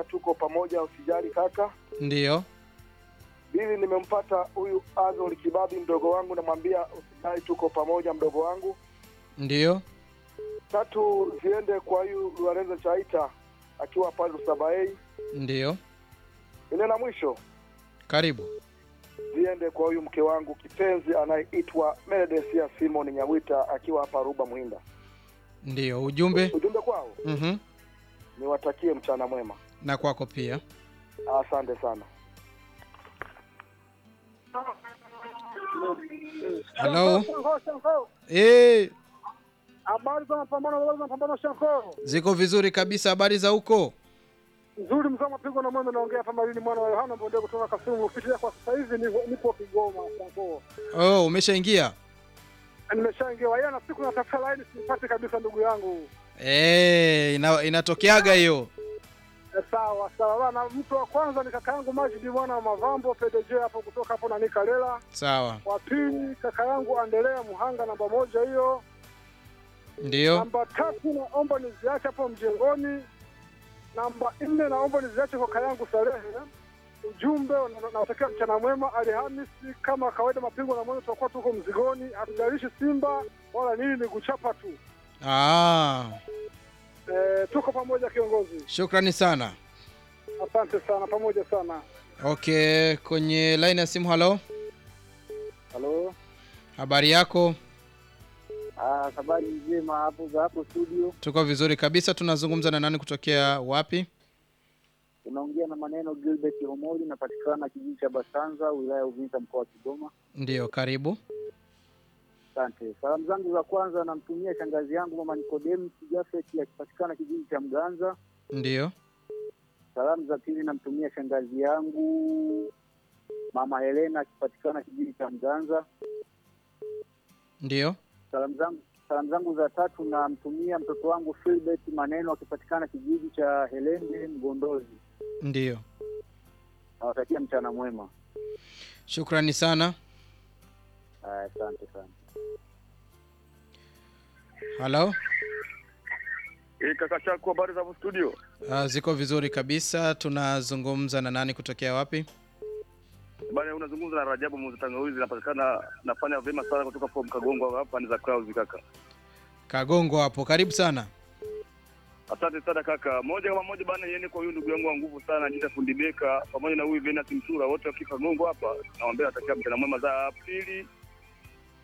tuko pamoja, usijali kaka. Ndiyo. Pili, nimempata huyu Azol Kibabi mdogo wangu, namwambia usijali, tuko pamoja mdogo wangu. Ndiyo. Tatu, ziende kwa huyu Lorenzo Chaita akiwa pale Lusabaei. Ndiyo. Ile la mwisho Karibu. ziende kwa huyu mke wangu kipenzi anayeitwa Meredesia Simon Nyawita akiwa hapa Ruba Muhinda. Ndiyo. Ujumbe. Ujumbe kwao Mhm. niwatakie mchana mwema, Na kwako pia. asante sana. Halo. Eh, Habari za mapambano, habari za mapambano Shanko. ziko vizuri kabisa. Habari za huko? Nzuri mzee mapigo na mweme naongea hapa Malini mwana wa Yohana Bonde kutoka Kasumu. Kufikia kwa sasa hivi nipo nipo Kigoma Shanko. Oh, umeshaingia? Nimeshaingia yeye na siku natafuta line simpati kabisa ndugu yangu. Eh, ina, inatokeaga hiyo. E, sawa sawa bana, mtu wa kwanza ni kaka yangu Majidi mwana wa Mavambo PDJ hapo kutoka hapo na Nikalela. Sawa. Wa pili kaka yangu Andelea Muhanga namba moja hiyo. Ndiyo. Namba tatu naomba niziache hapo mjengoni. Namba nne naomba niziache kwa kaka yangu Salehe. Ujumbe na- nawatakia mchana mwema. Alhamisi kama kawaida, mapigo na mwendo tutakuwa tuko mzigoni, hatujalishi Simba wala nini, ni kuchapa tu. Ah, E, tuko pamoja kiongozi, shukrani sana. asante sana, pamoja sana. Okay, kwenye line ya simu. Halo, Halo, habari yako? ah, habari njema hapo za hapo studio. Tuko vizuri kabisa. Tunazungumza na nani kutokea wapi? Unaongea na maneno Gilbert Omoli, napatikana kijiji cha Basanza, wilaya ya Uvinza, mkoa wa Kigoma. Ndiyo, karibu. Asante. Salamu zangu za kwanza namtumia shangazi yangu mama Nicodemus Jafet akipatikana kijiji cha Mganza. Ndiyo. Salamu za pili namtumia shangazi yangu mama Helena akipatikana kijiji cha Mganza. Ndiyo. Salamu zangu salamu zangu za tatu namtumia mtoto wangu Philbert Maneno akipatikana kijiji cha Helende Mgondozi. Ndiyo. Nawatakia mchana mwema. Shukrani sana. Ah, Asante sana. Halo. E, kaka chako, habari za studio? Uh, ziko vizuri kabisa. Tunazungumza na nani kutokea wapi? Bana, unazungumza na Rajabu Muzi Tangawizi, napatikana nafanya vyema sana kutoka from Kagongo hapa ni za Clouds kaka. Kagongo hapo. Karibu sana. Asante sana kaka. Moja kama moja bana, yeye kwa huyu ndugu yangu wa nguvu sana Jita Fundi Beka pamoja na huyu Venus Msura wote wakiwa Kagongo hapa. Nawaambia natakia mchana mwema za pili.